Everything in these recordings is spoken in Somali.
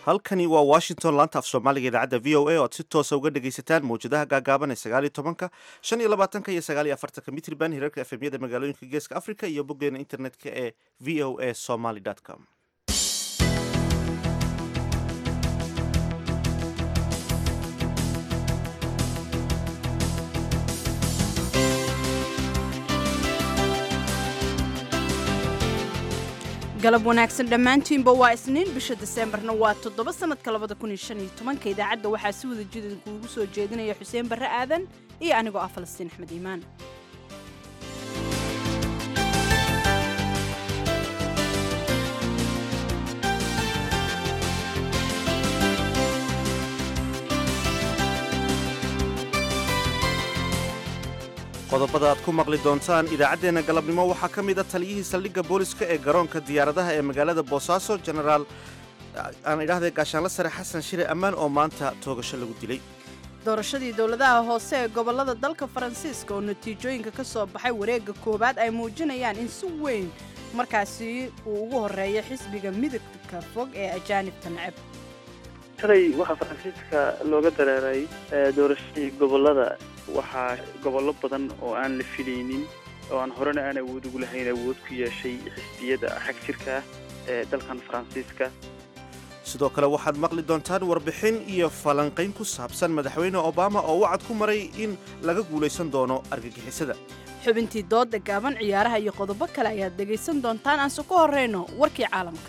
halkani waa washington laanta af soomaaliga idaacadda v o a oad si toosa uga dhegaysataan mawjadaha gaagaaban ee sagaaliyo tobanka shan iyo labaatanka iyo sagaal iyo afartanka mitriban hirarka efemyada magaalooyinka geeska africa iyo boggeena internetka ee v o a somaly com galab wanaagsan dhammaantiinba waa isniin bisha diseembarna waa toddoba sannadka labada kun iyo shan iyo tobanka idaacadda waxaa si wada jida kuugu soo jeedinaya xuseen barre aadan iyo anigoo ah falastiin axmed iimaan qodobada aad ku maqli doontaan idaacaddeenna galabnimo waxaa ka mid a taliyihii saldhigga booliska ee garoonka diyaaradaha ee magaalada boosaaso genaraal aan idhaahday gaashaanla sare xasan shire ammaan oo maanta toogasho lagu dilay doorashadii dowladaha hoose ee gobollada dalka faransiiska oo natiijooyinka ka soo baxay wareegga koowaad ay muujinayaan in si weyn markaasi uu ugu horreeya xisbiga midabka fog ee ajaanibta necab shalay waxaa faransiiska looga dareeray doorashadii gobollada waxaa gobollo badan oo aan la filaynin oo aan horena aan awood ugu lahayn awood ku yeeshay xisbiyada xag jirka ah ee dalkan faransiiska sidoo kale waxaad maqli doontaan warbixin iyo falanqayn ku saabsan madaxweyne obama oo wacad ku maray in laga guulaysan doono argagixisada xubintii dooda gaaban ciyaaraha iyo qodobo kale ayaad dhegaysan doontaan aanse ku horrayno warkii caalamka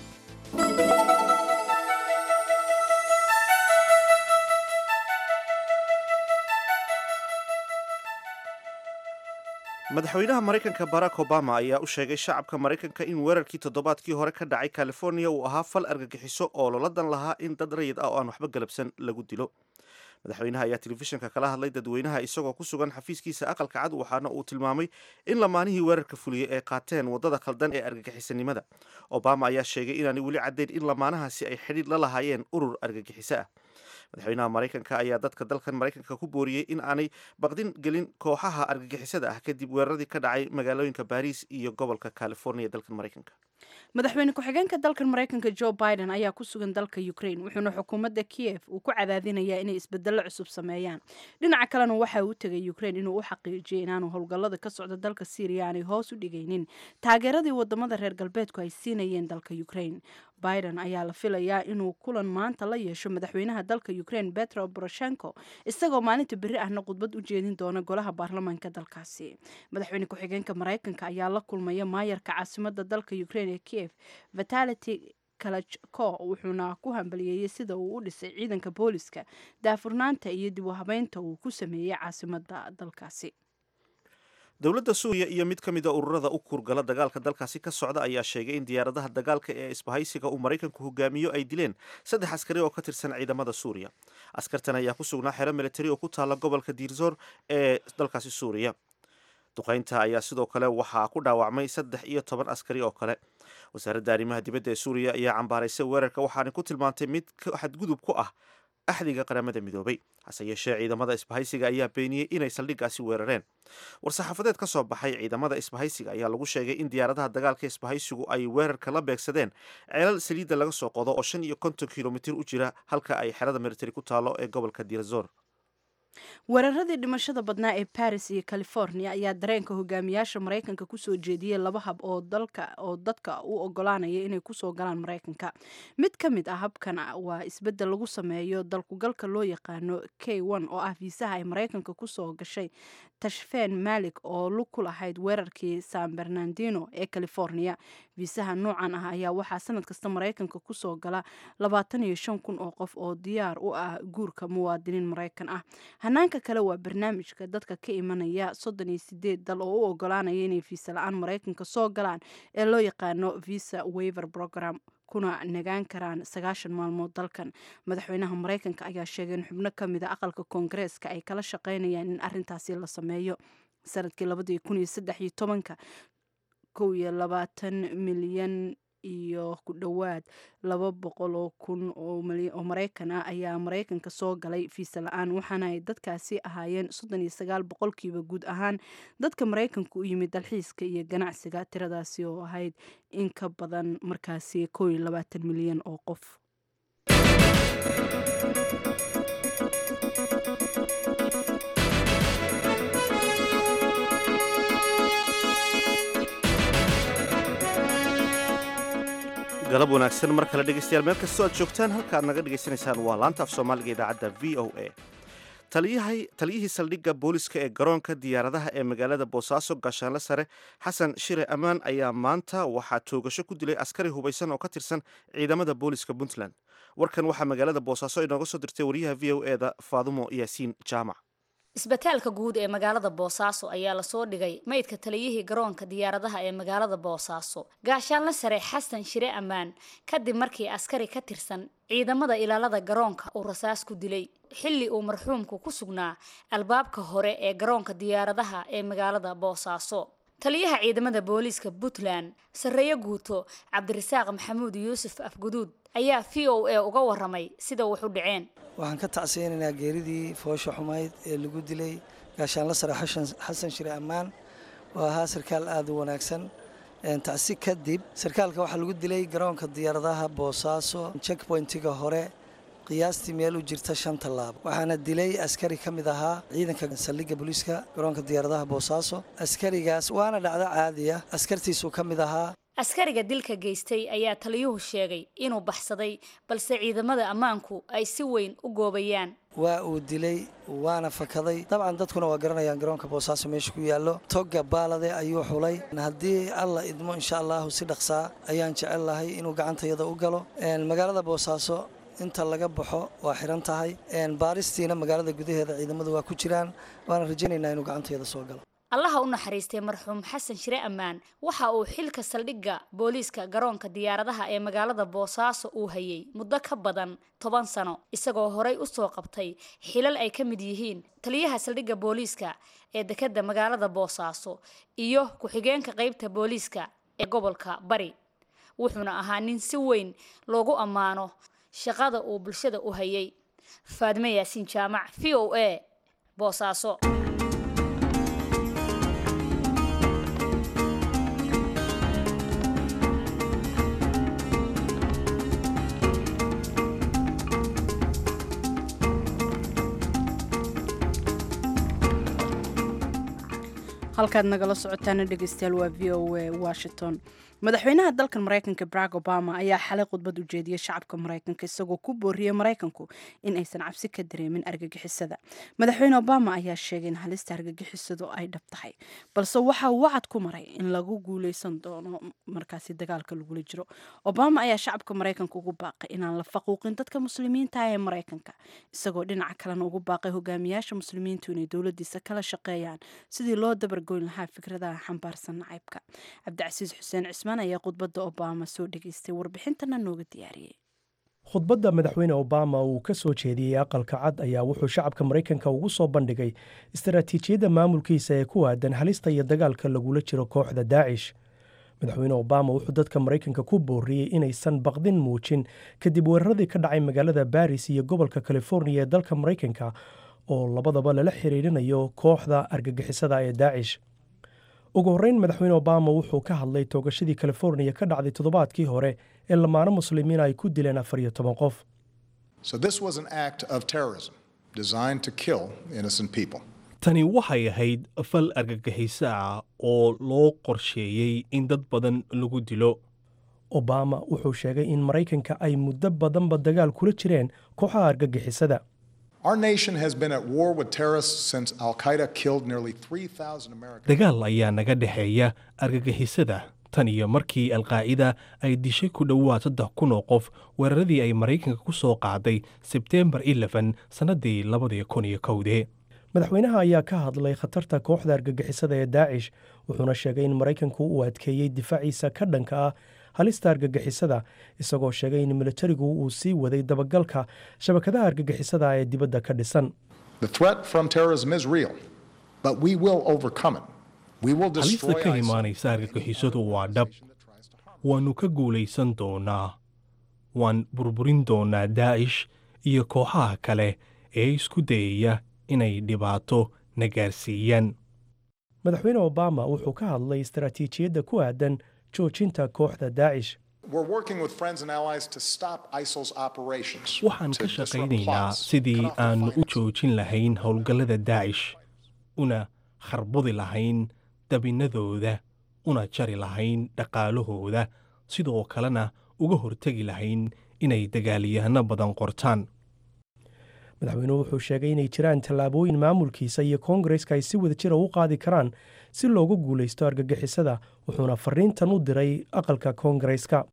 madaxweynaha maraykanka barack obama ayaa u sheegay shacabka maraykanka in weerarkii toddobaadkii hore ka dhacay californiya uu ahaa fal argagixiso oo loladan lahaa in dad rayid ah oo aan waxba galabsan lagu dilo madaxweynaha ayaa telefishinka kala hadlay dadweynaha isagoo ku sugan xafiiskiisa aqalka cad waxaana uu tilmaamay in lamaanihii weerarka fuliyey ay qaateen waddada khaldan ee argagixisanimada obama ayaa sheegay inaanay weli caddayn in lamaanahaasi ay xidhiidh la lahaayeen urur argagixiso ah madaxweynaha maraykanka ayaa dadka dalkan maraykanka ku booriyey in aanay baqdin gelin kooxaha argagixisada ah kadib weeraradii ka dhacay magaalooyinka baariis iyo gobolka california dalkan maraykanka madaxweyne ku-xigeenka dalkan maraykanka joe biden ayaa ku sugan dalka ukraine wuxuuna xukuumadda kiev uu ku cadaadinayaa inay isbedello cusub sameeyaan dhinaca kalena waxa uu tegay ukraine inuu u xaqiijiyay inaanu howlgallada ka socda dalka syriya aanay hoos u dhigaynin taageeradii wadamada reer galbeedku ay siinayeen dalka ukraine biden ayaa la filayaa inuu kulan maanta la yeesho madaxweynaha dalka ukraine petro poroshenko isagoo maalinta berri ahna khudbad u jeedin doona golaha baarlamaanka dalkaasi madaxweyne ku-xigeenka maraykanka ayaa la kulmaya maayarka caasimada dalka ukraine ee kiev vitality kalajko wuxuuna ku hambaliyeeyey sida uu u dhisay ciidanka booliska daafurnaanta iyo dib u habeynta uu ku sameeyey caasimada dalkaasi dowladda suuriya iyo mid ka mid a ururada u kurgala dagaalka dalkaasi ka socda ayaa sheegay in diyaaradaha dagaalka ee isbahaysiga uu maraykanku hogaamiyo ay dileen saddex askari oo ka tirsan ciidamada suuriya askartan ayaa ku sugnaa xero militari oo ku taala gobolka diirzor ee dalkaasi suuriya duqaynta ayaa sidoo kale waxaa ku dhaawacmay saddex iyo toban askari oo kale wasaaradda arrimaha dibadda ee suuriya ayaa cambaaraysay weerarka waxaana ku tilmaantay mid xadgudub ku ah axdiga qaramada midoobay hase yeeshee ciidamada isbahaysiga ayaa beeniyey inay saldhiggaasi weerareen war-saxaafadeed ka soo baxay ciidamada isbahaysiga ayaa lagu sheegay in diyaaradaha dagaalka isbahaysigu ay weerarka la beegsadeen ceelal saliidda laga soo qodo oo shan iyo konton kilomitir u jira halka ay xerada militari ku taalo ee gobolka dirzor weeraradii dhimashada badnaa ee baris iyo california ayaa dareenka hogaamiyaasha maraykanka kusoo jeediyey laba hab oo dalka oo dadka u ogolaanaya inay kusoo galaan maraykanka mid ka mid ah habkan waa isbedel lagu sameeyo dalkugalka loo yaqaano k one oo ah fiisaha ay maraykanka kusoo gashay tashfeen malik oo lug ku lahayd weerarkii san bernardino ee california fiisaha noocan ah ayaa waxaa sanad kasta maraykanka kusoo gala labaatan iyo shan kun oo qof oo diyaar u ah guurka muwaadiniin maraykan ah hanaanka kale waa barnaamijka dadka ka imanaya soddon iyo sideed dal oo u ogolaanaya inay fiisa la-aan maraykanka soo galaan ee loo yaqaano visa waver program kuna nagaan karaan sagaashan maalmood dalkan madaxweynaha maraykanka ayaa sheegay in xubno ka mid a aqalka koongareeska ay kala shaqeynayaan in arintaasi la sameeyo sanadkii labadii kun iyo saddex iyo tobanka kow iyo labaatan milyan iyo ku dhowaad laba boqol oo kun oo maraykan ah ayaa maraykanka soo galay fiisa la-aan waxaana ay dadkaasi ahaayeen soddon iyo sagaal boqolkiiba guud ahaan dadka maraykanka u yimid dalxiiska iyo ganacsiga tiradaasi oo ahayd in ka badan markaasi kow iyo labaatan milyan oo qof galab wanaagsan mar kale dhegeystayaal meel kastoo aad joogtaan halka aad naga dhegaysanaysaan waa laanta af soomaaliga idaacadda v o a taliyihii saldhigga booliska ee garoonka diyaaradaha ee magaalada boosaaso gaashaanle sare xasan shire ammaan ayaa maanta waxaa toogasho ku dilay askari hubaysan oo ka tirsan ciidamada booliska puntland warkan waxaa magaalada boosaaso inooga soo dirtay wariyaha v o eda faadumo yaasiin jaamac isbitaalka guud ee magaalada boosaaso ayaa lasoo dhigay maydka taliyihii garoonka diyaaradaha ee magaalada boosaaso gaashaanle sare xasan shire ammaan kadib markii askari ka tirsan ciidamada ilaalada garoonka uu rasaas ku dilay xilli uu marxuumku ku sugnaa albaabka hore ee garoonka diyaaradaha ee magaalada boosaaso taliyaha ciidamada booliiska puntland sarreeye guuto cabdirasaaq maxamuud yuusuf afguduud ayaa v o a uga waramay sida wax u dhaceen waxaan ka tacsiyeynaynaa geeridii foosha xumayd ee lagu dilay gaashaanle sare xasan shire ammaan oo ahaa sarkaal aada u wanaagsan tacsi kadib sarkaalka waxaa lagu dilay garoonka diyaaradaha boosaaso checkpointiga hore qiyaastii meel u jirta shan tallaabo waxaana dilay askari ka mid ahaa ciidanka saldhigga booliiska garoonka diyaaradaha boosaaso askarigaas waana dhacdo caadiya askartiisuu ka mid ahaa askariga dilka geystay ayaa taliyuhu sheegay inuu baxsaday balse ciidamada ammaanku ay si weyn u goobayaan waa uu dilay waana fakaday dabcan dadkuna waa garanayaan garoonka boosaaso meesha ku yaallo togga baalade ayuu xulay haddii alla idmo insha allahu si dhaqsaa ayaan jecel lahay inuu gacantayada u galo magaalada boosaaso inta laga baxo waa xiran tahay baaristiina magaalada gudaheeda ciidamadu waa ku jiraan waana rajaynaynaa inuu gacantayada soo galo allaha u naxariistay marxuum xasan shire ammaan waxa uu xilka saldhigga booliiska garoonka diyaaradaha ee magaalada boosaaso uu hayay muddo ka badan toban sano isagoo horay u soo qabtay xilal ay ka mid yihiin taliyaha saldhigga booliiska ee dekedda magaalada boosaaso iyo ku-xigeenka qaybta booliiska ee gobolka bari wuxuuna ahaa nin si weyn loogu ammaano shaqada uu bulshada u hayay faadme yaasiin jaamac v o a boosaaso halkaad nagala socotaana dhegeystayaal waa v o a washington madaxweynaha dalkan maraykanka barack obama ayaa xalay khudbad u jeediyey shacabka maraykanka isagoo ku booriyey maraykanku in aysan cabsi ka dareemin argagixisada madaxweyne obama ayaa sheegay in halista argagixisadu ay dhab tahay balse waxaa wacad ku maray in lagu guuleysan doono markaasi dagaalka lagula jiro obama ayaa shacabka maraykanka ugu baaqay inaan la faquuqin dadka muslimiinta ee maraykanka isagoo dhinaca kalena ugu baaqay hogaamiyaasha muslimiintu inay dowladiisa kala shaqeeyaan sidii loo dabargoyn lahaa fikradaha xambaarsan nacaybka cabdicasiis xuseen cismaan ayaa khudbadda obama soo dhageystay warbixintana nooga diyaariyey khudbadda madaxweyne obama uu ka soo jeediyey aqalka cad ayaa wuxuu shacabka maraykanka ugu soo bandhigay istaraatiijiyadda maamulkiisa ee ku aadan halista iyo dagaalka lagula jiro kooxda daacish madaxweyne obama wuxuu dadka maraykanka ku booriyey inaysan baqdin muujin kadib weeraradii ka dhacay magaalada baris iyo gobolka californiya ee dalka maraykanka oo labadaba lala xiriirinayo kooxda argagixisada ee daacish ugu horreyn madaxweyne obama wuxuu ka hadlay toogashadii californiya ka dhacday toddobaadkii hore ee lamaano muslimiin ay ku dileen afar iyo toban qof tani waxay ahayd fal argagixiso ah oo loo qorsheeyey in dad badan lagu dilo obama wuxuu sheegay in maraykanka ay muddo badanba dagaal kula jireen kooxaha argagixisada dagaal ayaa naga dhexeeya argagixisada tan iyo markii alqaacida ay dishay ku dhowaad saddex kun oo qof weeraradii ay maraykanka ku soo qaaday sebteembar elefen sannaddii labadii kun iyo kowdee madaxweynaha ayaa ka hadlay khatarta kooxda argagixisada ee daacish wuxuuna sheegay in maraykanku uu adkeeyey difaaciisa ka dhanka ah halista argagixisada isagoo sheegay in militarigu uu sii waday dabagalka shabakadaha argagixisada ee dibadda ka dhisan halista ka imaanaysa argagixisadu waa dhab waannu ka guulaysan doonaa waan burburin doonaa daacish iyo kooxaha kale ee isku dayaya inay dhibaato na gaarsiiyaan madaxweyne obama wuxuu ka hadlay istaraatiijiyadda ku aadan joojinta kooxda daacish waxaan ka shaqaynaynaa sidii aannu u joojin lahayn howlgallada daacish una kharbudi lahayn dabinnadooda una jari lahayn dhaqaalahooda sidoo kalena uga hortegi lahayn inay dagaalyahanno badan qortaan madaxweynuhu wuxuu sheegay inay jiraan tallaabooyin maamulkiisa iyo koongareska ay si wada jira u qaadi karaan si loogu guulaysto argagixisada wuxuuna fariintan u diray aqalka koongareska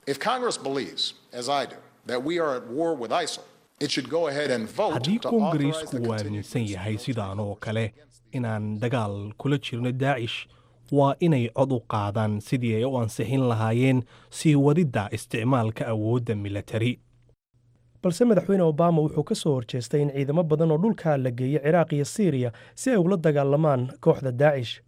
haddii koongareesku uu aaminsan yahay sidaan oo kale inaan dagaal kula jirno daacish waa inay cod u qaadaan sidii ay u ansixin lahaayeen sii wadidda isticmaalka awoodda milatari balse madaxweyne obama wuxuu ka soo horjeestay in ciidamo badan oo dhulka la geeyo ciraaq iyo siiriya si ay ula dagaalamaan kooxda daacish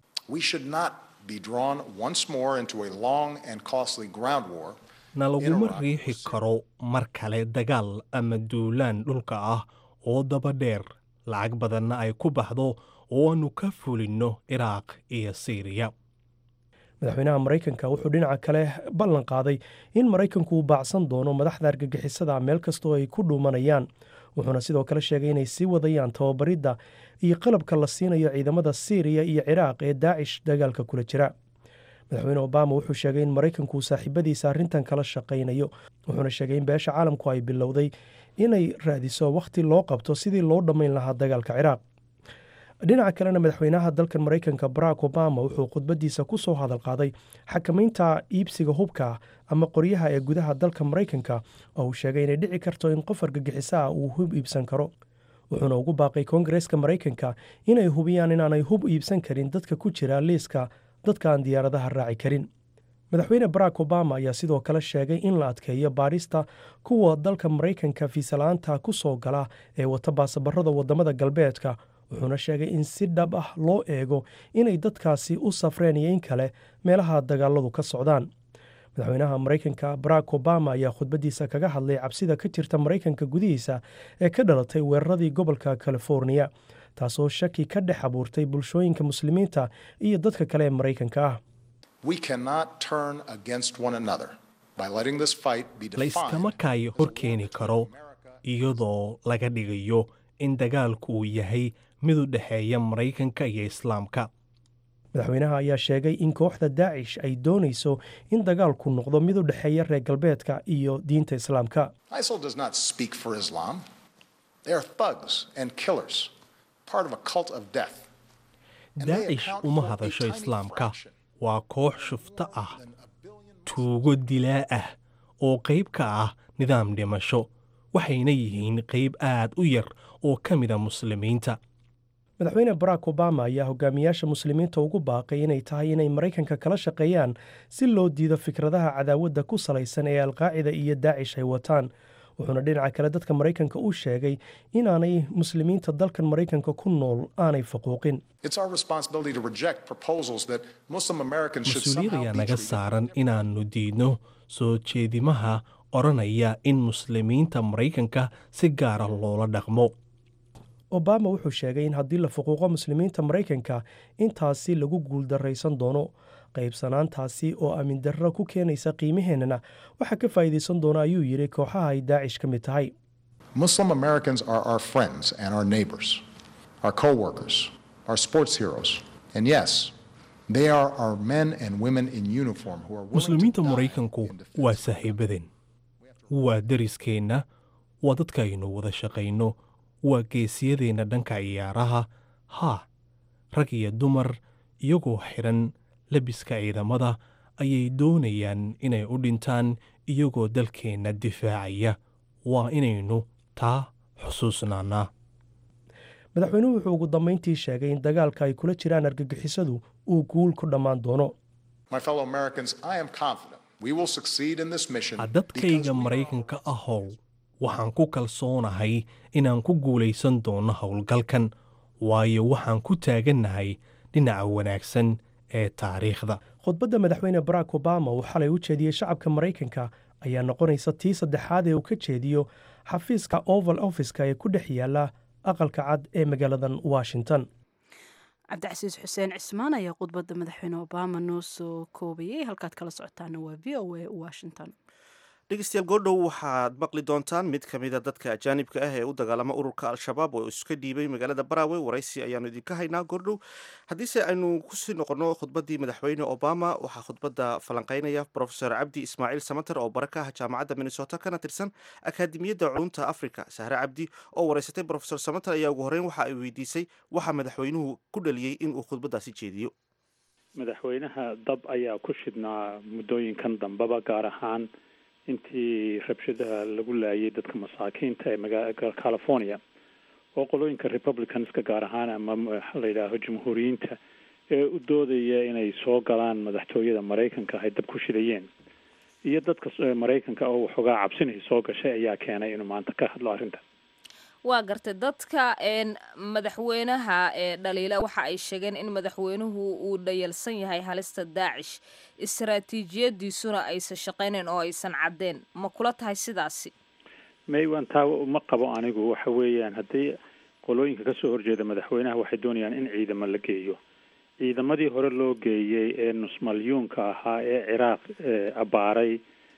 na laguma riixi karo mar kale dagaal ama duulaan dhulka ah oo daba dheer lacag badanna ay ku baxdo oo aannu ka fulinno ciraaq iyo siiriya madaxweynaha maraykanka wuxuu dhinaca kale ballan qaaday in maraykanku uu baacsan doono madaxda argagixisada meel kastoo ay ku dhuumanayaan wuxuuna sidoo kale sheegay inay sii wadayaan tababaridda iyo qalabka la siinayo ciidamada siiriya iyo ciraaq ee daacish dagaalka kula jira madaxweyne obama wuxuu sheegay in maraykanku uu saaxiibadiisa arrintan kala shaqaynayo wuxuuna sheegay in beesha caalamku ay bilowday inay raadiso wakhti loo qabto sidii loo dhammayn lahaa dagaalka ciraaq dhinaca kalena madaxweynaha dalkan maraykanka barack obama wuxuu khudbadiisa ku soo hadal qaaday xakamaynta iibsiga hubka ama qoryaha ee gudaha dalka maraykanka oo uu sheegay inay dhici karto in qof argagixiso ah uu hub iibsan karo wuxuuna ugu baaqay koongareeska maraykanka inay hubiyaan inaanay hub iibsan karin dadka ku jira liiska dadka aan diyaaradaha raaci karin madaxweyne barack obama ayaa sidoo kale sheegay in la adkeeyo baadhista kuwa dalka maraykanka fiisala-aanta ku soo gala ee wata baasabarada wadamada galbeedka wuxuuna sheegay in si dhab ah loo eego inay dadkaasi u safreen iyo in kale meelaha dagaaladu ka socdaan madaxweynaha maraykanka barack obama ayaa khudbadiisa kaga hadlay cabsida ka jirta maraykanka gudihiisa ee ka dhalatay weeraradii gobolka californiya taasoo shaki ka dhex abuurtay bulshooyinka muslimiinta iyo dadka kale ee maraykanka ah layskama kaayo hor keeni karo iyadoo laga dhigayo in dagaalku uu yahay mid u dhexeeya maraykanka iyo islaamka madaxweynaha ayaa sheegay in kooxda daacish ay doonayso in dagaalku noqdo mid u dhexeeya reer galbeedka iyo diinta islaamka daacish uma hadasho islaamka waa koox shufto ah tuugo dilaa ah oo qayb ka ah nidaam dhimasho waxayna yihiin qayb aad u yar oo ka mida muslimiinta madaxweyne barack obama ayaa hogaamiyaasha muslimiinta ugu baaqay inay tahay inay maraykanka kala shaqeeyaan si loo diido fikradaha cadaawadda ku salaysan ee alqaacida iyo daacish ay wataan wuxuuna dhinaca kale dadka maraykanka u sheegay inaanay muslimiinta dalkan maraykanka ku nool aanay faquuqin mas-uuliyad ayaa naga saaran inaannu diidno soo jeedimaha odhanaya in muslimiinta maraykanka si gaara loola dhaqmo obama wuxuu sheegay in haddii la fuquuqo muslimiinta maraykanka intaasi lagu guuldarraysan doono qaybsanaantaasi oo aamin darro ku keenaysa qiimaheennana waxaa ka faa'iidaysan doona ayuu yidhi kooxaha ay daacish ka mid tahay Muslim Americans are our friends and our neighbors, our co workers, our sports heroes, and yes, they are our men and women in uniform who are willing to muslimiinta die maraykanku in defense waa saaxiibadeen waa deriskeenna waa dadkaaynu wada shaqayno waa geesiyadeenna dhanka ciyaaraha haa rag iyo dumar iyagoo xidhan labiska ciidamada ayay doonayaan inay u dhintaan iyagoo dalkeenna difaacaya waa inaynu taa xusuusnaanaa madaxweynuhu wuxuu ugu dambayntii sheegay in dagaalka ay kula jiraan argagixisadu uu guul ku dhammaan doono My fellow Americans, I am confident we will succeed in this mission because dadkayga we are maraykanka ahow waxaan ku kalsoonahay inaan ku guulaysan doono howlgalkan waayo waxaan ku taagannahay dhinaca wanaagsan ee taariikhda khudbadda madaxweyne barack obama uu xalay u jeediyey shacabka maraykanka ayaa noqonaysa tii saddexaad ee uu ka jeediyo xafiiska oval offiska ee ku dhex yaala aqalka cad ee magaaladan washington cabdicasiis xuseen cismaan ayaa khudbadda madaxweyne obama noo soo koobayay halkaad kala socotaana waa v o a washington dhegeystayaal goordhow waxaad maqli doontaan mid ka mida dadka ajaanibka ah ee u dagaalama ururka al-shabaab oo iska dhiibay magaalada baraawe waraysi ayaanu idinka haynaa goordhow haddiise aynu kusii noqonno khudbaddii madaxweyne obama waxaa khudbadda falanqeynaya profesor cabdi ismaaciil samater oo bara ka ah jaamacadda minnesota kana tirsan akaademiyadda culunta africa sahre cabdi oo waraysatay profesor samater ayaa ugu horreyn waxa ay weydiisay waxa madaxweynuhu ku dhaliyey inuu khudbaddaasi jeediyo madaxweynaha dab ayaa ku shidhnaa muddooyinkan dambeba gaar ahaan intii rabshadaha lagu laayay dadka masaakiinta ee magaa california oo qolooyinka republicanska gaar ahaan ama waxa la yidhaaho jamhuuriyiinta ee u doodaya inay soo galaan madaxtooyada maraykanka ay dab ku shidayeen iyo dadka maraykanka oo waxoogaa cabsinay soo gashay ayaa keenay inuu maanta ka hadlo arrinta waa gartay dadka madaxweynaha ee dhaliila waxa ay sheegeen in madaxweynuhu uu dhayalsan yahay halista daacish istaraatiijiyadiisuna aysan shaqaynayn oo aysan caddeen ma kula tahay sidaasi maywan taa ma qabo anigu waxa weeyaan haddii qolooyinka kasoo horjeeda madaxweynaha waxay doonayaan in ciidamo la geeyo ciidamadii hore loo geeyey ee nusmalyuunka ahaa ee ciraaq abaaray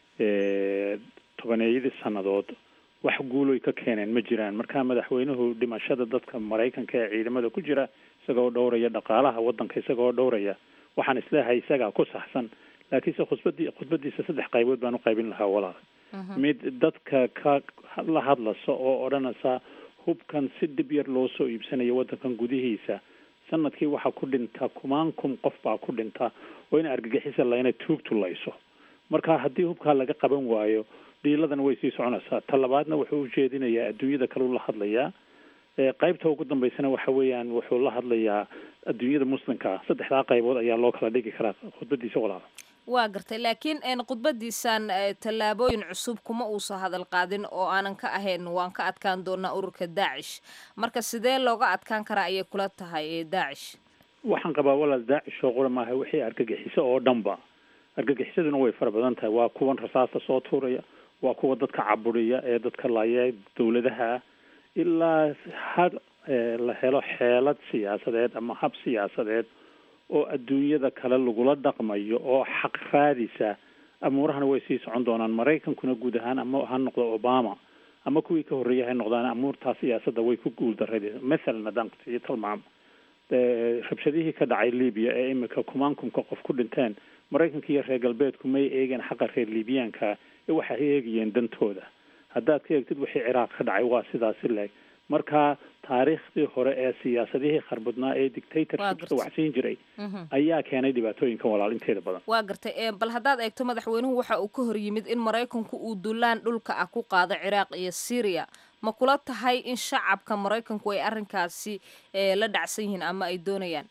tobaneeyadii sannadood wax guuloy ka keeneen ma jiraan marka madaxweynuhu dhimashada dadka maraykanka ee ciidamada ku jira isagoo dhowraya dhaqaalaha waddanka isagoo dhowraya waxaan isleehay isagaa ku saxsan laakiinse khudbadii khudbadiisa saddex qaybood baan u qaybin lahaa walaal mid dadka ka la hadlasa oo odhanaysa hubkan si dhib yar loo soo iibsanayo waddankan gudihiisa sanadkii waxaa ku dhinta kumaan kun qof baa ku dhinta oo in argagixisa layna tuugtulayso marka haddii hubkaa laga qaban waayo dhiiladana way sii soconaysaa ta labaadna wuxuu ujeedinayaa adduunyada kaleu la hadlayaa qaybta ugu dambeysana waxa weeyaan wuxuu la hadlayaa adduunyada muslimka saddexdaa qaybood ayaa loo kala dhigi karaa khudbadiisa walaala waa gartay laakiin khudbadiisan tallaabooyin cusub kuma uusa hadal qaadin oo aanan ka ahayn waan ka adkaan doonaa ururka daacish marka sidee looga adkaan karaa ayay kula tahay daacish waxaan qabaa walaal daacish oo qura maaha wixii argagixiso oo dhanba argagixisaduna way fara badan tahay waa kuwan rasaasta soo tuuraya waa kuwa dadka caburiya ee dadka laaya dawladaha ilaa had la helo xeelad siyaasadeed ama hab siyaasadeed oo adduunyada kale lagula dhaqmayo oo xaq raadisa amuurahana way sii socon doonaan maraykankuna guud ahaan ama ha noqdo obama ama kuwii ka horreeyay ha noqdaan amuurtaa siyaasadda way ku guul darrade mathalan haddaan kusiiyo tilmaamo rabshadihii ka dhacay libiya ee imika kumaankumka qof ku dhinteen maraykanka iyo reer galbeedku may eegeen xaqa reer libiyaanka ee waxay eegayeen dantooda haddaad ka eegtid wixii ciraaq ka dhacay waa sidaasi leeg marka taariikhdii hore ee siyaasadihii kharbadnaa ee dictatorshipka waxsiin jiray ayaa keenay dhibaatooyinkan walaal inteeda badan waa gartay bal haddaad eegto madaxweynuhu waxa uu ka hor yimid in maraykanku uu dulaan dhulka ah ku qaado ciraaq iyo syria ma kula tahay in shacabka maraykanku ay arrinkaasi la dhacsan yihiin ama ay doonayaan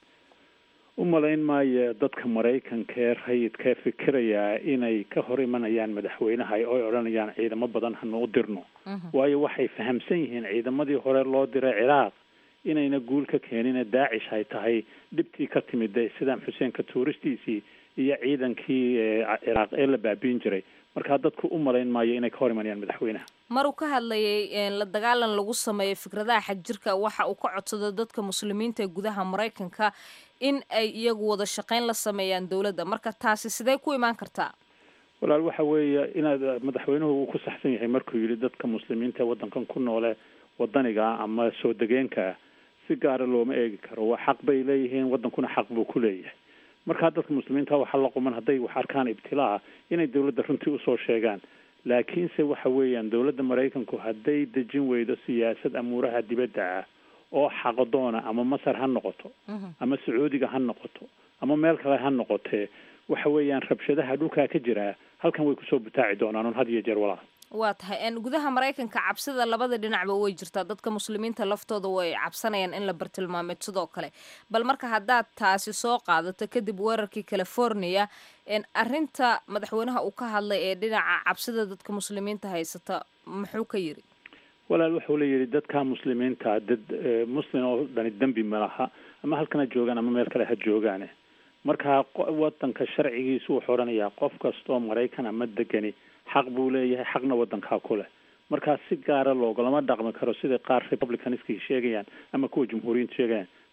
u malayn maayo dadka maraykanka ee rayidkae fikirayaa inay ka hor imanayaan madaxweynaha oo ay odhanayaan ciidamo badan hanu u dirno waayo waxay fahamsan yihiin ciidamadii hore loo diray ciraaq inayna guul ka keenina daacish ay tahay dhibtii ka timid sidaam xuseenka tuuristiisii iyo ciidankii ciraaq ee la baabiin jiray markaa dadku u malayn maayo inay ka hor imanayaan madaxweynaha maruu ka hadlayay la dagaalan lagu sameeyo fikradaha xagjirka waxa uu ka codsado dadka muslimiinta ee gudaha maraykanka in ay iyagu wada shaqayn la sameeyaan dowladda marka taasi sidee ku imaan kartaa walaal waxa weeye inaad madaxweynuhu uu ku saxsan yahay markuu yidhi dadka muslimiinta ee waddankan ku noole wadaniga ama soo degeenka si gaara looma eegi karo waa xaq bay leeyihiin waddankuna xaq buu ku leeyahay markaa dadka muslimiinta waxaa la quman hadday wax arkaan ibtilaa inay dowladda runtii usoo sheegaan laakiinse waxa weeyaan dowladda maraykanku hadday dejin weydo siyaasad amuuraha dibadda ah oo xaqdoona ama masar ha noqoto ama sacuudiga ha noqoto ama meel kale ha noqotee waxa weeyaan rabshadaha dhulkaa ka jiraa halkan way kusoo butaaci doonaan on had iyo jeer walaal waa tahay gudaha maraykanka cabsida labada dhinacba way jirtaa dadka muslimiinta laftooda way cabsanayaan in la bartilmaameed sidoo kale bal marka haddaad taasi soo qaadato kadib weerarkii california arrinta madaxweynaha uu ka hadlay ee dhinaca cabsida dadka muslimiinta haysata muxuu ka yiri walaal wuxuu la yidhi dadka muslimiinta dad muslim oo dhani dembi malaha ama halkan ha joogaan ama meel kale ha joogaane markaa wadanka sharcigiisu wuxuu odhanayaa qof kastoo maraykan ama degani xaq buu leeyahay xaqna wadankaa ku leh markaa si gaara loogolama dhaqmi karo sida qaar republicanskii sheegayaan ama kuwa jumhuuriyiinta sheegayaan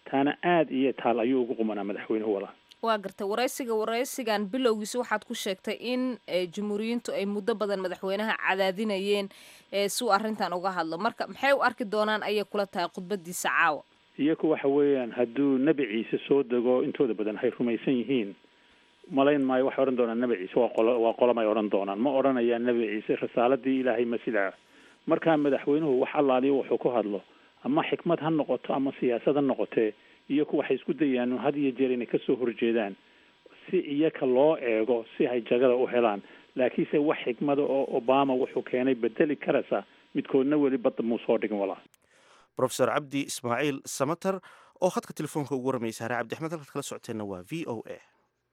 taana aada iyo taal ayuu ugu qumanaa madaxweynuhu walaa waa gartay waraysiga waraysigan bilowgiisa waxaad ku sheegtay in jumhuuriyiintu ay muddo badan madaxweynaha cadaadinayeen si uu arrintan uga hadlo marka maxay u arki doonaan ayay kula tahay khudbadiisa caawa iyaku waxa weeyaan hadduu nebi ciise soo dego intooda badan hay rumaysan yihiin malayn maayo waxay odhan doonaan nebi ciise waa qolo waa qolamay odhan doonaan ma odhanayaan nebi ciise risaaladii ilaahay ma sidaa markaa madaxweynuhu wax allaaliyo wuxuu ku hadlo ama xikmad ha noqoto ama siyaasad ha noqotee iyaku waxay isku dayaan had iyo jeer inay kasoo horjeedaan si iyaka loo eego si ay jagada u helaan laakiinse wax xikmada oo obama wuxuu keenay bedeli karaysa midkoodna weli badda muu soo dhigin walaa rofesor cabdi ismaaciil samater oo khadka telefoonka ugu warmayay saare cabdi axmed halkaad kala socoteenna waa v o a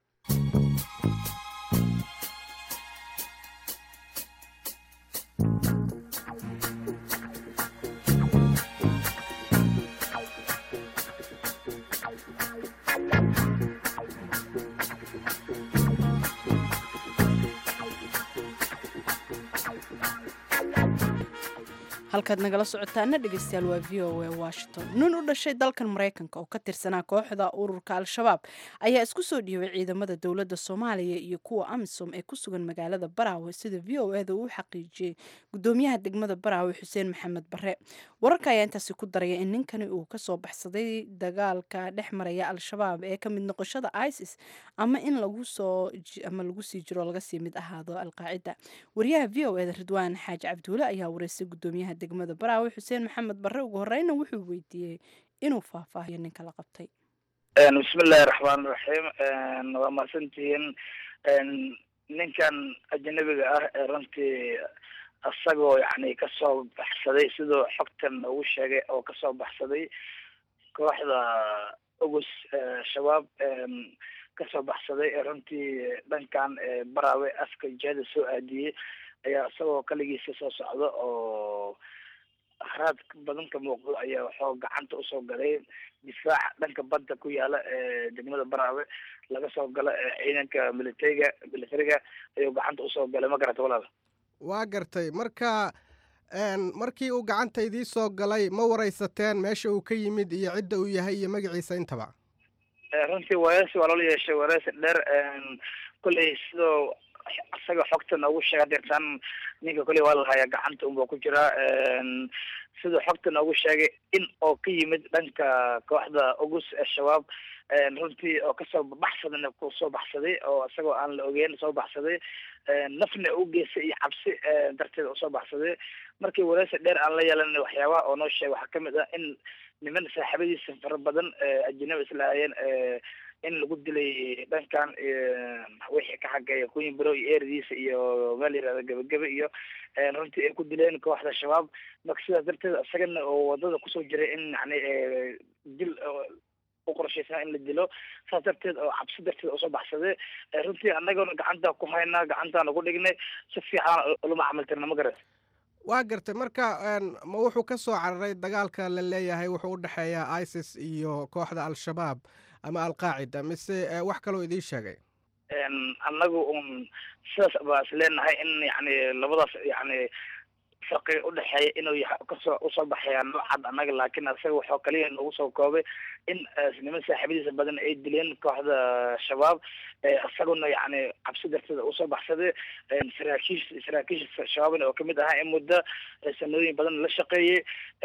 halkaad nagala socotaana dhegeystayaal waa v o a washington nin u dhashay dalkan maraykanka oo ka tirsanaa kooxda ururka al-shabaab ayaa isku soo dhiibay ciidamada dowladda soomaaliya iyo kuwa amisom ee ku sugan magaalada baraawe sida v o eda uu xaqiijiyey gudoomiyaha degmada baraawe xuseen maxamed bare wararka ayaa intaasi ku daraya in ninkani uu kasoo baxsaday dagaalka dhex maraya al-shabaab ee kamid noqoshada isis ama in lagu soo ama lagu sii jiro laga sii mid ahaado alqaacida wariyaha v o eda ridwaan xaaji cabduule ayaa wareystay gudoomiyaha degmada baraawe xuseen maxamed bare ugu horeyna wuxuu weydiiyey inuu faahfaahiyo ninka la qabtay bismillahi raxmaan raxiim waa mahadsantihiin ninkan ajnabiga ah ee runtii isagoo yani kasoo baxsaday siduu xogtan ugu sheegay oo kasoo baxsaday kooxda ogus shabaab kasoo baxsaday ee runtii dhankan baraawe afka jihada soo aadiyey ayaa isagoo kaligiisa soo socda oo haraad badan ka muuqdo ayaa waxoo gacanta usoo galay difaaca dhanka badda ku yaala ee degmada baraawe laga soo galo ciidanka militariga militariga ayuu gacanta usoo galay ma garata walaal waa gartay marka markii uu gacanta idii soo galay ma waraysateen meesha uu ka yimid iyo cidda uu yahay iyo magaciisa intaba runtii wareysi waa loola yeeshay wareysi dheer kolley sidoo isaga xogta noogu sheega dirtan ninka kolley waa lahayaa gacanta unba ku jiraa siduu xogta noogu sheegay in oo ka yimid dhanka kooxda ogus ee shabaab runtii oo kasoo baxsadana kusoo baxsaday oo isagoo aan la ogeyn soo baxsaday nafna u geysay iyo cabsi darteeda usoo baxsaday markii wareysi dheer aan la yeelanay waxyaabaha oo noo sheegay waxaa kamid ah in niman saaxiibadiisa fara badan ajinabi islaayeen in lagu dilay dhankan wixii ka xageeya queen bro iyo erdiisa iyo meel yirahda gebagebe iyo runtii ay ku dileen kooxda shabaab marka sidaas darteed isagana oo wadada kusoo jiray in yani dil u qorshaysan in la dilo saas darteed oo cabsi darteed usoo baxsaday runtii annagana gacanta ku haynaa gacantaana ku dhignay si fiican ulama camaltirna ma garat waa gartay marka ma wuxuu ka soo cararay dagaalka la leeyahay wuxuu u dhexeeyaa isis iyo kooxda al-shabaab ama alqaacida mise wax kaloo idiin sheegay annagu un sidaas baa is leenahay in yani labadaas yani farqiga udhexeeya inuu kasoo usoo baxaya noocad annaga laakiin isaga waxoo kaliya nagu soo koobay in niman saaxiibadiisa badan ay dileen kooxda shabaab isaguna yani cabsi darteeda usoo baxsaday saraakiish saraakiisha shabaabna oo kamid ahaa in muddo sanooyin badan la shaqeeyey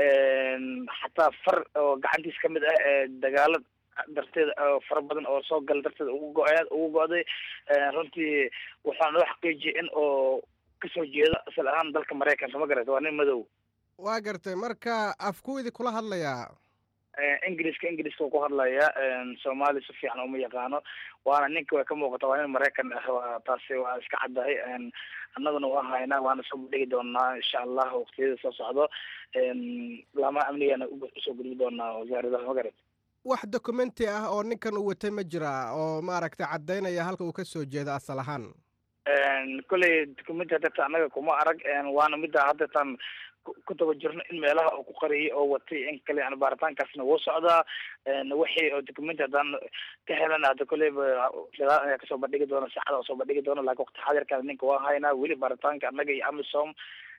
xataa far oo gacantiisa kamid ah ee dagaalo darteeda fara badan oo soo gala darteeda ugu go- ugu go-day runtii waxaa noo xaqiijiyay in oo kasoo jeedo asal ahaan dalka maraykanka ma garata waa nin madow waa gartay marka afkuwidi kula hadlayaa ingiriiska ingiriiska ku hadlaya soomaali si fiican uma yaqaano waana ninka way ka muuqata waa nin maraykan ah waa taasi waa iska caddahay annaguna waa haynaa waana soo bandhigi doonaa insha allah waqtiyada soo socdo laamaha amnigana usoo gudbi doonaa wasaaradaha ma garat wax documenti ah oo ninkan uu watay ma jira oo maaragtay caddaynaya halka uu ka soo jeedo asal ahaan kolley documenti hadeerta annaga kuma arag waana midda hadeertaan ku daba jirno in meelaha uu ku qariyay oo watay in kale yani baaritaankaasna wuu socdaa wixii oo documenti haddaan ka helana hadda kolleyba gadaal ayaa kasoo bandhigi doona saacada oo soo bandhigi doona laakiin waqti xaadirkan ninka waa haynaa weli baaritaanka annaga iyo amisom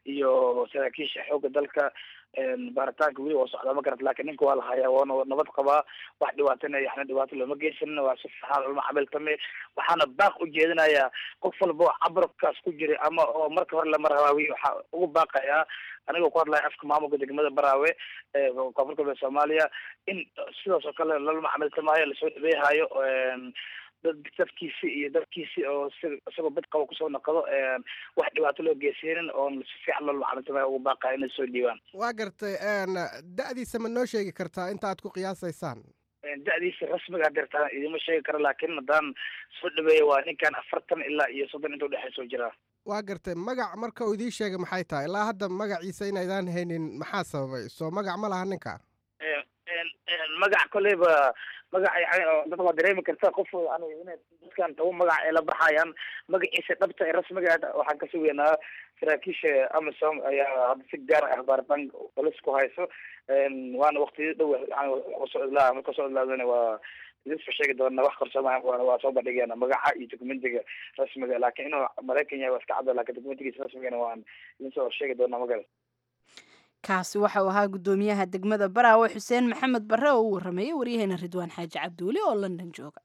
iyo saraakiisha xoogga dalka baaritaanka weli waa socdaa ma garat laakiin ninka waa la hayaa waana nabad qabaa wax dhibaatana yaxna dhibaato looma geysanin waa si saxaan ulma camaltame waxaana baaq u jeedinayaa qof walba oo cabarkaas ku jiray ama oo marka hore lama rabaawiy waxaa ugu baaqayaa anigoo ku hadlaya afka maamulka degmada baraawe koonfur galbeed soomaaliya in sidaas oo kale lalma camaltamaayo lasoo dhabeehayo dad dadkiisi iyo dadkiisi oo si isagoo bad qabo kusoo noqdo wax dhibaato loo geysaynin oon si fiican loo macaamiltamaya ugu baaqaya inay soo dhiibaan waa gartay da-diisa ma noo sheegi kartaa inta aad ku qiyaasaysaan da-diisa rasmiga hadeertaan idima sheegi karo laakiin haddaan soo dhaweeya waa ninkan afartan ilaa iyo soddon inta udhexeysoo jiraa waa gartay magac marka uu idiin sheegay maxay tahay ilaa hadda magaciisa inaydaan haynin maxaa sababay soo magac ma laha ninka magac koleyba magac yani dad waa dareemi karta qof yani ina dadkan tabo magac ay la baxayaan magaciisa dhabta ee rasmiga waxaan ka sugeynaa saraakiisha amisom ayaa hadda si gaar ah baaritaan polis ku hayso waana waktiyo dhow yani kusoo idlaa marka soo idlaadana waa idinsu sheegi doona wax qarsooma waa soo bandhigeena magaca iyo documentiga rasmiga laakiin inuu maraykan yahay waa iska cadda lakin documentigiisa rasmigana waan idinsoo sheegi doonaa magala kaasi waxa uu ahaa guddoomiyaha degmada baraawe xuseen maxamed barre oo u warrameeyey waryaheena ridwaan xaaji cabduuli oo london jooga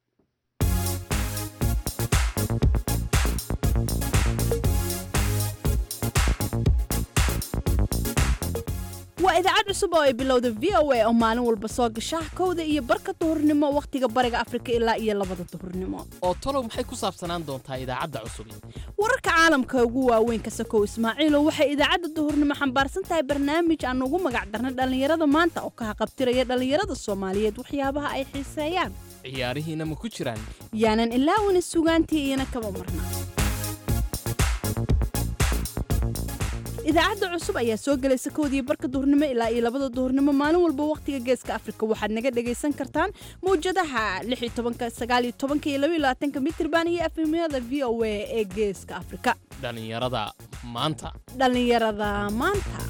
waa idaacad cusub oo ay bilowda v o a oo maalin walba soo gasha kowda iyo barka duhurnimo wakhtiga bariga afrika ilaa iyo labada duhurnimo oo talow maxay ku saabsanaan doontaa idaacadda cusub wararka caalamka ugu waaweyn ka sakow ismaaciilo waxay idaacadda duhurnimo xambaarsan tahay barnaamij aan ugu magac darnay dhallinyarada maanta oo ka haqabtiraya dhallinyarada soomaaliyeed waxyaabaha ay xiiseeyaan ciyaarihiina ma ku jiraan yaanan ilaawina sugaantii iyana kaba marna idaacadda cusub ayaa soo gelaysa kowdiyo barka duhurnimo ilaa iyo labada duhurnimo maalin walba wakhtiga geeska afrika waxaad naga dhagaysan kartaan mawjadaha iyo mitirban iyo efemyada v o a ee geeska afrika dhallinyarada maanta dhallinyarada maanta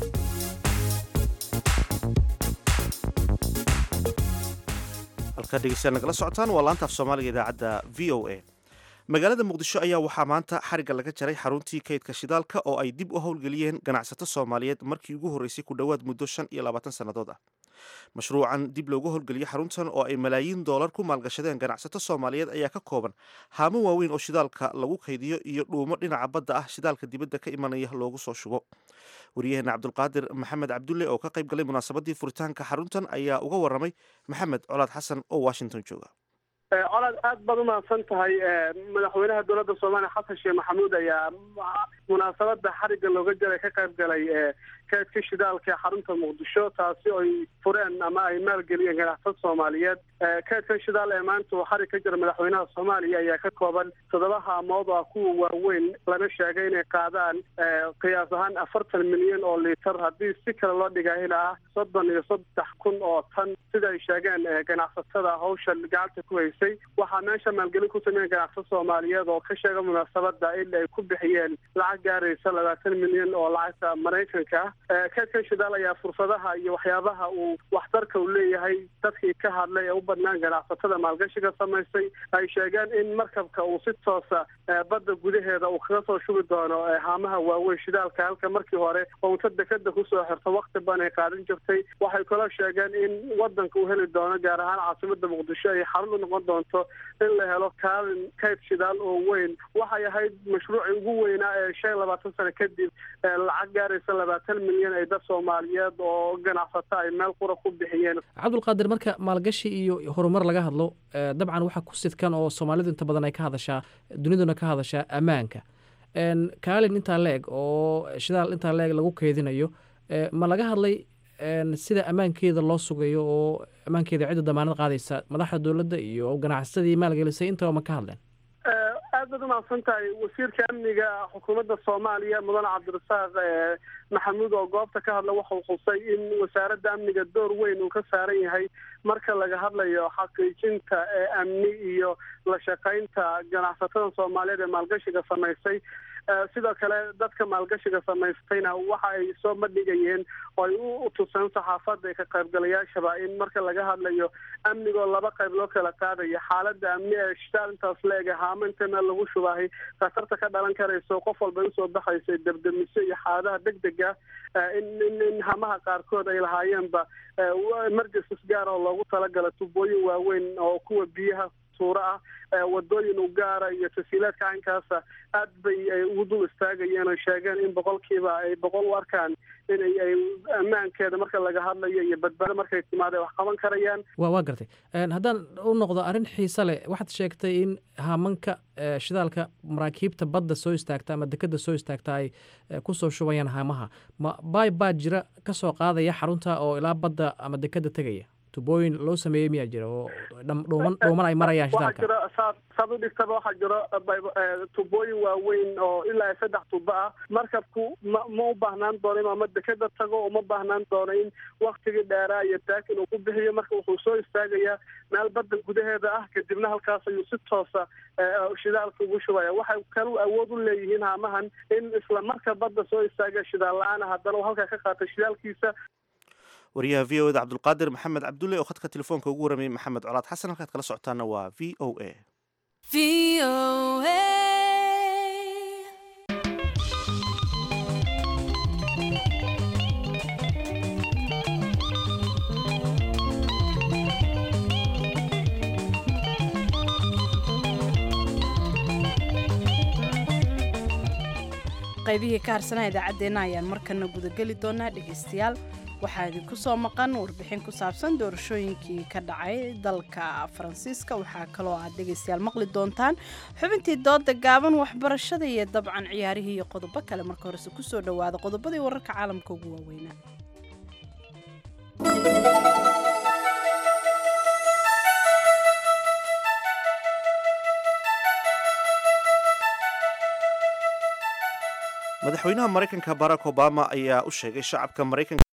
halkaa dhegeystayaal nagala socotaan waa laanta af soomaaliga idaacadda v o a magaalada muqdisho ayaa waxaa maanta xarigga laga jaray xaruntii kaydka shidaalka oo ay dib u howlgeliyeen ganacsato soomaaliyeed markii ugu horreysay ku dhowaad muddo shan iyo labaatan sannadood ah mashruucan dib loogu howlgeliyey xaruntan oo ay malaayiin doolar ku maalgashadeen ganacsato soomaaliyeed ayaa ka kooban haamo waaweyn oo shidaalka lagu kaydiyo iyo dhuumo dhinaca badda ah shidaalka dibadda ka imanaya loogu soo shubo waryaheena cabdulqaadir maxamed cabdulle oo ka qayb galay munaasabadii furitaanka xaruntan ayaa uga warramay maxamed colaad xasan oo washington jooga colaad aad baad umahadsan tahay madaxweynaha dowladda soomaaliya xasan sheekh maxamuud ayaa munaasabada xarigga looga jaray ka qayb galay kaydka shidaalka ee xarunta muqdisho taasi oy fureen ama ay maalgeliyeen ganacsato soomaaliyeed kaydkan shidaal ee maanta uu xarig ka jira madaxweynaha soomaaliya ayaa ka kooban toddoba haamood ah kuwa waaweyn lana sheegay inay qaadaan qiyaas ahaan afartan milyan oo liitar haddii si kale loo dhigahina ah soddon iyo saddex kun oo tan sida ay sheegeen ganacsatada hawsha gacanta ku haysay waxaa meesha maalgelin ku sameeyen ganacsato soomaaliyeed oo ka sheega munaasabada in ay ku bixiyeen lacag gaaraysa labaatan milyan oo lacagta maraykanka ah kaydkan shidaal ayaa fursadaha iyo waxyaabaha uu waxtarka uu leeyahay dadkii ka hadlay ee u badnaan ganacsatada maalgashiga samaysay ay sheegeen in markabka uu si toosa badda gudaheeda uu kaga soo shubi doono haamaha waaweyn shidaalka halka markii hore ounta dekada kusoo xirto wakti badan ay qaadan jirtay waxay kaloo sheegeen in wadanka uu heli doono gaar ahaan caasimada muqdisho ay xarun u noqon doonto in la helo kaalin kayd shidaal oo weyn waxay ahayd mashruucii ugu weynaa ee shan iyo labaatan sano kadib lacag gaaraysa labaatan milyan ay dad soomaaliyeed oo ganacsato ay meel qura ku bixiyeen cabdulqaadir marka maalgashi iyo horumar laga hadlo dabcan waxaa ku sidkan oo soomaalidu inta badan ay ka hadashaa duniduna ka hadashaa ammaanka kaalin intaa la-eg oo shidaal intaa la-eg lagu keydinayo ma laga hadlay sida ammaankeeda loo sugayo oo ammaankeeda cidda damaanad qaadaysa madaxda dowladda iyo ganacsadii maalgelisay intaba ma ka hadleen aad baad umahadsan tahay wasiirka amniga xukuumadda soomaaliya mudane cabdirasaaq maxamuud oo goobta ka hadla waxau xusay in wasaaradda amniga door weyn uu ka saaran yahay marka laga hadlayo xaqiijinta amni iyo la shaqaynta ganacsatada soomaaliyeed ee maalgashiga samaysay sidoo kale dadka maalgashiga samaystayna waxa ay soo bandhigayeen oo ay u tuseen saxaafadda ka qaybgalayaashaba in marka laga hadlayo amnigoo laba qayb loo kala qaadayo xaaladda amni ee shitaal intaas la eg haamo intana lagu lagu shubahay khatarta ka dhalan karayso qof walba usoo baxaysa debdemisyo iyo xaaladaha deg dega in in hamaha qaarkood ay lahaayeenba emergencies gaar oo loogu talagala tubooyin waaweyn oo kuwa biyaha suura ah wadooyin u gaara iyo tasiilaadka caynkaasa aad bay ay ugu dul istaagayeen oo sheegeen in boqolkiiba ay boqol u arkaan in ay ammaankeeda marka laga hadlayo iyo badbaado markay timaada wax qaban karayaan wa waa gartay haddaan u noqdo arrin xiise leh waxaad sheegtay in haamanka shidaalka maraakiibta badda soo istaagta ama dekeda soo istaagta ay kusoo shubayaan haamaha ma baay baa jira ka soo qaadaya xarunta oo ilaa badda ama dekeda tegaya tubooyin loo sameeyey miyaa jira oo dhuuman dhuuman ay marayaan waxaa shidaalka jira saad saad u dhigtaba waxaa jiro tubooyin waaweyn oo ilaa saddex tubo ah markabku ma ma u baahnaan doono inuu ama dekeda tago uma baahnaan doono in waktigii dheeraa iyo taakin uu ku bixiyo marka wuxuu soo istaagayaa meel badda gudaheeda ah kadibna halkaas ayuu si toosa shidaalka ugu shubaya waxay kalu awood u leeyihiin haamahan in isla marka badda soo istaaga shidaal la-aan haddana uu halkaa ka qaata shidaalkiisa wariyaha v o eda cabdulqaadir maxamed cabdulle oo khadka telefoonka ugu waramayay maxamed colaad xasan halkaad kala socotaana waa v o a qaybihii ka harsanaa idaacaddeenna ayaan markana gudageli doonaa dhegaystayaal waxaa idinku soo maqan warbixin ku saabsan doorashooyinkii ka dhacay dalka faransiiska waxaa kaloo aad dhegaystayaal maqli doontaan xubintii dooda gaaban waxbarashada iyo dabcan ciyaarihii iyo qodobo kale marka horese kusoo dhowaada qodobadii wararka caalamka ugu waaweynaa madaxweynaha maraykanka barack obama ayaa u sheegay shacabka maraykanka